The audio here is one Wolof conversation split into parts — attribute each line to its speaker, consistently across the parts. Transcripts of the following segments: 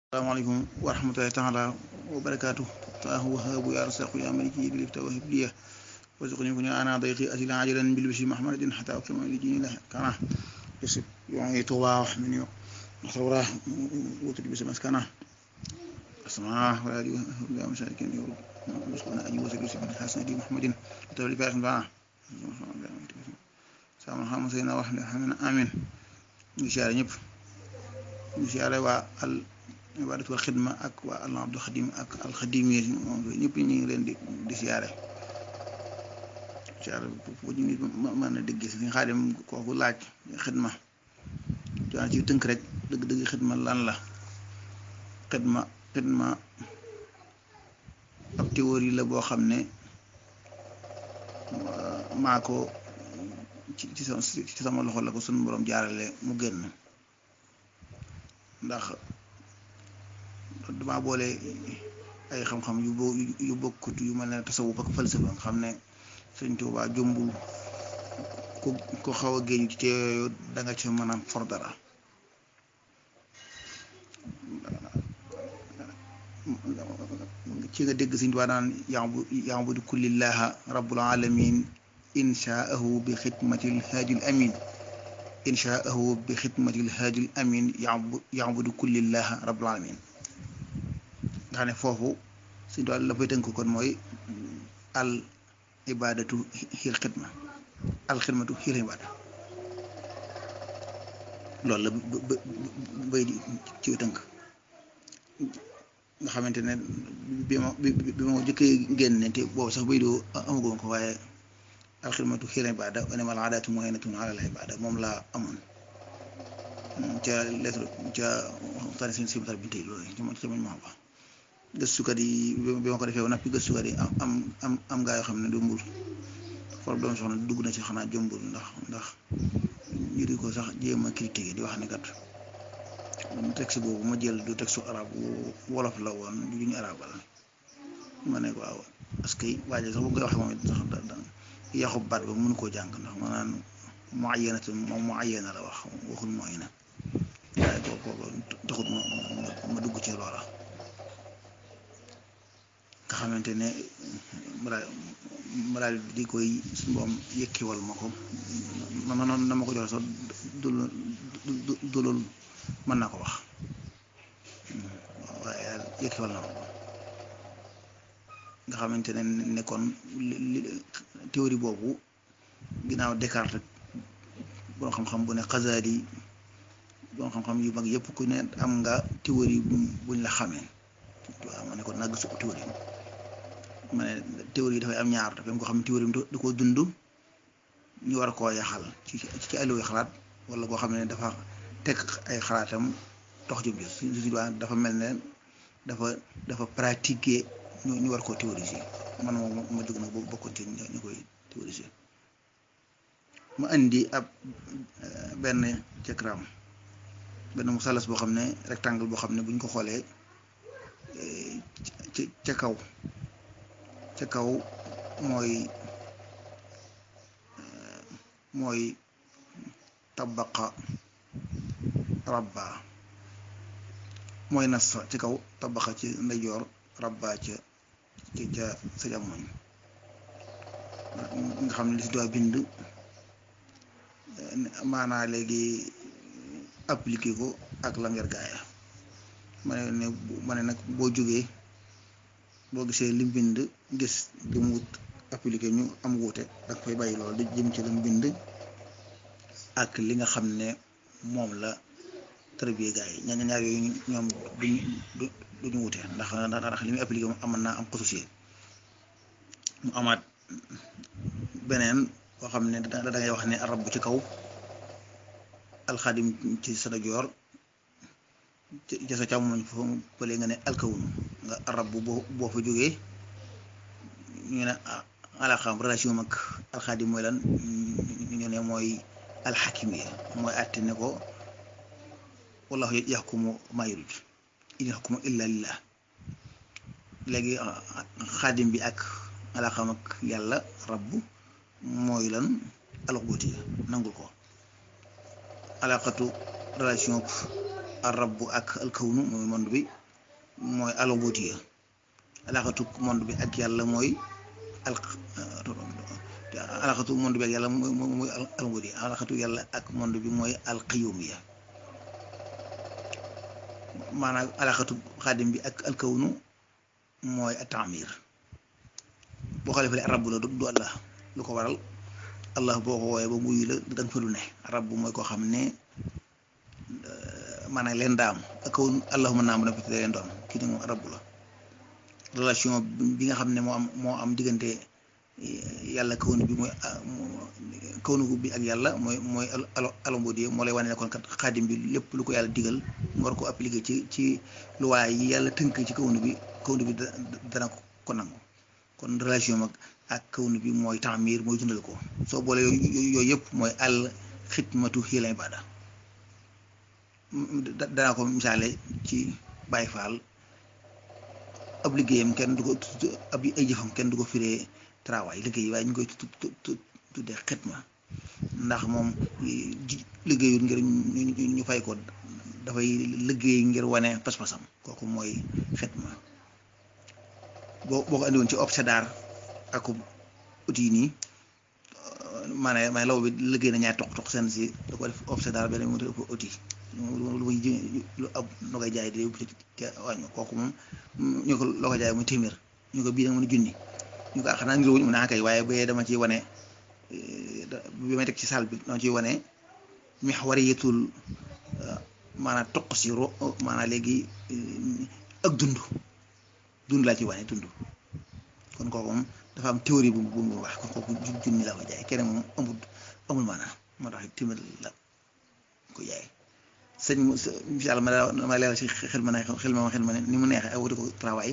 Speaker 1: asalaamaaleykum wa rahmatulahi taala wa barakaatu taahu wahaabu ya rasaqu ya maliki lifta wahib liya warzuqni kun ana dayqi asila ajalan bil bisi mahmadin hatta akrama li jini la kana yusib yu'i tuwa min yu nasawra wutul bisi maskana asma wa ali wa masakin yu musqana aji wasil bisi min hasan di muhammadin tawli fa bana sama xam sayna wax ne xam amin ñu siyaare ñëpp ñu siyaare waa al ibadatu wal xidma ak waa allah abdul xadim ak alxadim yi moom ñëpp ñu ngi leen di di siyaare siyaare fu ñu nit mën a dégg si xaadim kooku laaj xidma joana ci tënk rek dëgg dëgg xidma lan la xidma xidma ab théorie la boo xam ne maa ko ci sama ci sama loxo la ko sunu borom jaarale mu génn ndax dama boole ay xam-xam yu bo yu bokkut yu mel ne tasawuf ak falsafa nga xam ne Sëñ Tuubaa jombul ku ko xaw a géeju ci te yooyu da nga ci mën a for dara ci nga dégg Sëñ Tuubaa naan yaabu yaabudu kullillaha rabbul alamin inshaahu bi xidmatil haadil amin inshaahu bi xidmatil haadil amin yaabudu kullillaha rabbul alamin nga xam ne foofu suñu tool la fay tënk kon mooy al ibadatu xiil xidma al xidmatu xiil ibada loolu la bay di ci tënk nga xamante ne bi ma bi ma jëkkee génne te boobu sax bay doo amagoon ko waaye al xidmatu xiil ibada wa nimal aadaatu mu'inatun ala al ibada moom laa amoon ca lettre ca tani seen sibatar bi tey loolu ci ca mañ ma wax gëstukat yi bi ma ko defee ba noppi gëstukat yi am am am gaa yoo xam ne jombul for doom soxna dugg na ci xanaa jombul ndax ndax ñu di ko sax jéem a critiquer di wax ne kat texte boobu ma jël du texte arab wolof la woon du ñu arabal ma ne ko waaw parce que waaye sax bu koy waxee moom it sax da yaxub baat ba mënu koo jàng ndax ma naan mu ayyanatu moom mu ayyana la wax waxul mooy na waaye kooku taxut ma ma dugg ci loola nga xamante ne maraal di koy suñu boom yëkkiwal ma ko ma noonu na ma ko joxe sax dul dulul mën naa ko wax waaye daal yëkkiwal na ma ko nga xamante ne ne kon théorie boobu ginnaaw Descartes boo xam-xam bu ne Xasaali boo xam-xam yu mag yëpp ku ne am nga théorie buñ la xamee waaw ma ne kon nag su théorie ma ne théorie yi dafay am ñaar dafay am ko xam ne théorie da koo dund ñu war koo yaxal ci ci alluwa xalaat wala koo xam ne dafa teg ay xalaatam dox jëm jëm si dafa mel ne dafa dafa pratiquer ñu ñu war koo théoriser man moom ma jóg nag bokkoon ci ñu koy théoriser ma indi ab benn diagramme benn musalas boo xam ne rectangle boo xam ne bu ñu ko xoolee ci ca kaw ca kaw mooy mooy tabaqa rabba mooy nas ci kaw tabaqa ci ndeyjoor rabba ca ci ca sa jamoñ nga xam ne li si doon bind maanaa léegi appliqué ko ak lam yar gaaya ma ne ne ma ne nag boo jógee boo gisee lim bind gis li mu wut appliqué ñu am wuute ak fay bàyyi loolu di jëm ci lim bind ak li nga xam ne moom la tërbiye gaa yi ñaar ñaar yooyu ñoom duñ duñu wute ndax ndax li muy appliqué moom amoon naa am xususiye mu amaat beneen boo xam ne da ngay wax ne arab bu ci kaw alxadim ci sa joor ci sa càmmoñ foofu pële nga ne alkawun nga arab bu boo fa jógee ñu ne alaxam relation mag alxadim mooy lan ñu ne mooy alxakimiya mooy àtte ne ko wallahu yaxkumu maa yurid in yaxkumu illa lillah léegi xaadim bi ak alaxam ak yàlla rabb mooy lan alxubuti nangul ko alaqatu relation rabbu ak alkawnu mooy monde bi mooy alobootiya alaxatu monde bi ak yàlla mooy al alaxatu monde bi ak yàlla mooy mooy alobootiya alaxatu yàlla ak monde bi mooy alqiyumiya maanaam alaxatu xaadim bi ak alkawnu mooy atamir boo xoolee fële rabb la du allah lu ko waral allah boo ko woowee ba muy la da nga fa lu ne rabb mooy koo xam ne maanaam leen daam ak kaw allahuma naam na fi leen doon kii ne moom rabb la relation bi nga xam ne moo am moo am diggante yàlla kawnu bi mooy kawnu bi ak yàlla mooy mooy alambodi moo lay wane ne kon kat xaadim bi lépp lu ko yàlla digal nga war ko appliquer ci ci luwaay yi yàlla tënk ci kawnu bi kawnu bi dana ko nangu kon relation ak ak kawnu bi mooy taamir mooy dundal ko soo boole yooyu yëpp mooy al xidmatu hiya al ibada danaa ko misaale ci Baay Faal ab liggéeyam kenn du ko ab ay jëfam kenn du ko firee travail liggéey waaye ñu koy tuddee xidma ndax moom liggéeyul ngir ñu fay ko dafay liggéey ngir wane pas-pasam kooku mooy xidma boo boo ko andi woon ci obsédar ak outil yi nii maanaam maanaam law bi liggéey na ñaari toq toq seen si da ko def obsédar benn mu def ko outil lu muy lu ab loo koy jaay di te wàññi kooku moom ñu ko loo koy jaay muy téeméer ñu ko bii nag mën a junni ñu ko xanaa ngir wuñ mu naa kay waaye bee dama ciy wane bi may teg ci salle bi dama ciy wane mihwariyatul maanaam toq si ro maanaam léegi ak dund dund laa ci wane dund kon kooku moom dafa am théorie bu bu mu wax kon kooku junni laa ko jaay keneen moom amul amul maanaam moo tax téeméer la ko jaay sëñ incha allah ma daa ma leeral si xel ma ne xel ma xel ma ne ni mu neexee ak wuti ko travail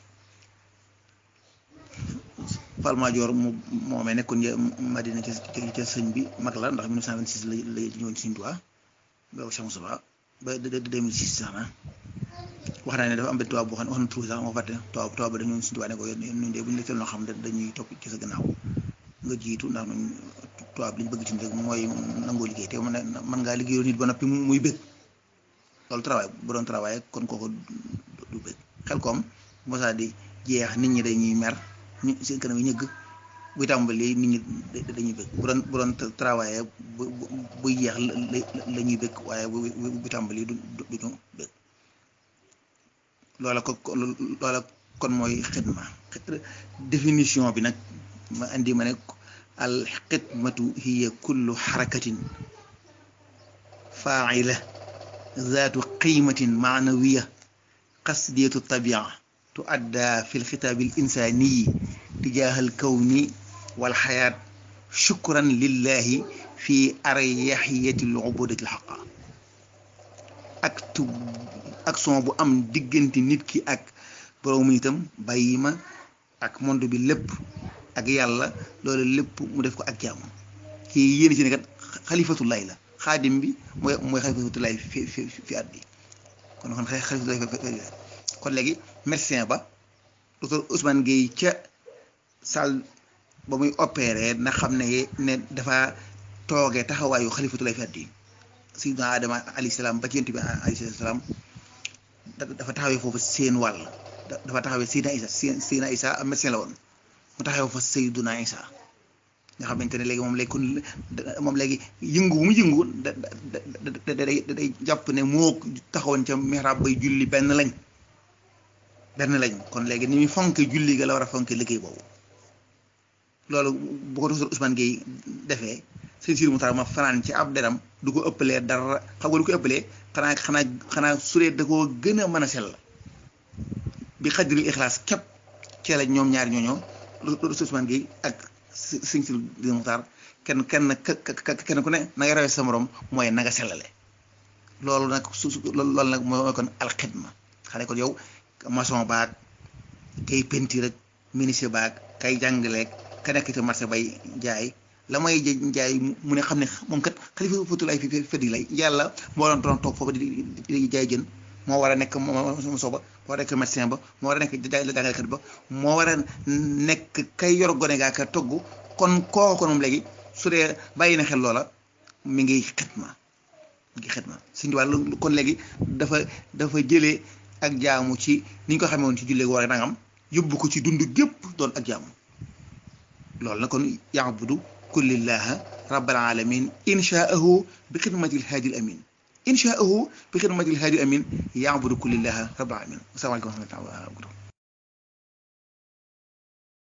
Speaker 1: Falmaajoor mu moomee nekkoon Madina ca ca sëñ bi mag la ndax 1926 la la ñëwoon Sëñ Tuubaa ba Cheikh Moussa ba 2006 sax na wax naa ne dafa am benn tubaab boo xam ne wax na tur sax moo fàtte tubaab tubaab ba dañoo Sëñ Tuubaa ne ko ñun de bu ñu la teel noo xam ne dañuy topp ci sa gannaaw nga jiitu ndax ñun tubaab li ñu bëgg ci rek mooy nangoo liggéey te mën mën ngaa liggéeyoo nit ba noppi muy bëgg loolu travail bu doon travail kon kooku du bëgg xel koom mosaa di jeex nit ñi dañuy mer ñu seen kanam yi ñëgg buy tàmbali nit ñi dañuy bëgg bu doon bu doon travail bu buy jeex la ñuy bëgg waaye bu bu tàmbali du duñu bëgg loola ko loola kon mooy xidma définition bi nag ma indi ma ne al xidmatu hiya kullu xarakatin faacila zaatu qiimatin maanawiya qasdiyatu tabia tuadda fi lxitaabi al insaaniyi tijaaha al kawni wal xayaat shukran lillahi fi aryaxiyati al ubudati al xaqa ak tu action bu am diggante nit ki ak borom itam bàyyi ma ak monde bi lépp ak yàlla loolu lépp mu def ko ak jaamu kii yéen ci ne kat xalifatullahi la xaadim bi mooy mooy xalifatullahi fi fi fi at bi kon kon xalifatullahi kon léegi médecin ba docteur Ousmane Gueye ca salle ba muy opéré na xam ne ne dafa toogee taxawaayu xalifatullahi fi at bi sidna Adama alayhi salaam ba ci yonent bi alayhi salaam dafa taxawee foofu seen wàll dafa taxawee Seydina Isa Seydina Isa am médecin la woon mu taxawee fa Seydina Isa nga xamante ne léegi moom léegi kon moom léegi yëngu bu mu yëngu da da da day jàpp ne moo taxawoon ca mihrab bay julli benn lañ benn lañ kon léegi ni muy fonke julli ga la war a fonke liggéey boobu loolu bu ko docteur Ousmane Gueye defee sëñ Sidi Moutar ma fanaan ci ab deram du ko ëppalee dara xam nga du ko ëppalee xanaa xanaa xanaa suree da koo gën a mën a sell bi xajril ixlaas képp cee la ñoom ñaari ñooñoo docteur Ousmane Gueye ak sëñ Sidi Moutar kenn kenn kenn ku ne na nga rawee sa morom mooy na nga sellale loolu nag su loolu nag mooy kon alxidma xane kon yow maçon baag kay peinture rek ministre baag kay jàngaleeg ka nekk ci marché bay jaay la may jaay mu ne xam ne moom kat xalifa fatulaay fi feddi lay yàlla moo doon doon toog foofu di di jaay jën moo war a nekk mo sooba moo war a nekk médecin ba moo war a nekk jàngalekat ba moo war a nekk kay yor gone gaa ka togg kon kooku kon moom léegi su dee bàyyi na xel loola mi ngi xitma ngi xidma suñu wàllu kon léegi dafa dafa jëlee ak jaamu ci ni ñu ko xamee woon ci jullee war a nangam yóbbu ko ci dund gépp doon ak jaamu loolu na kon yaabudu kullillaha rabbal alamin inshaahu bi xidmati lhaadi l amin inshaahu bi xidmati lhaadi l amin yaabudu kullillaha rabbal alamin asalaamaaleykum wa rahmatulah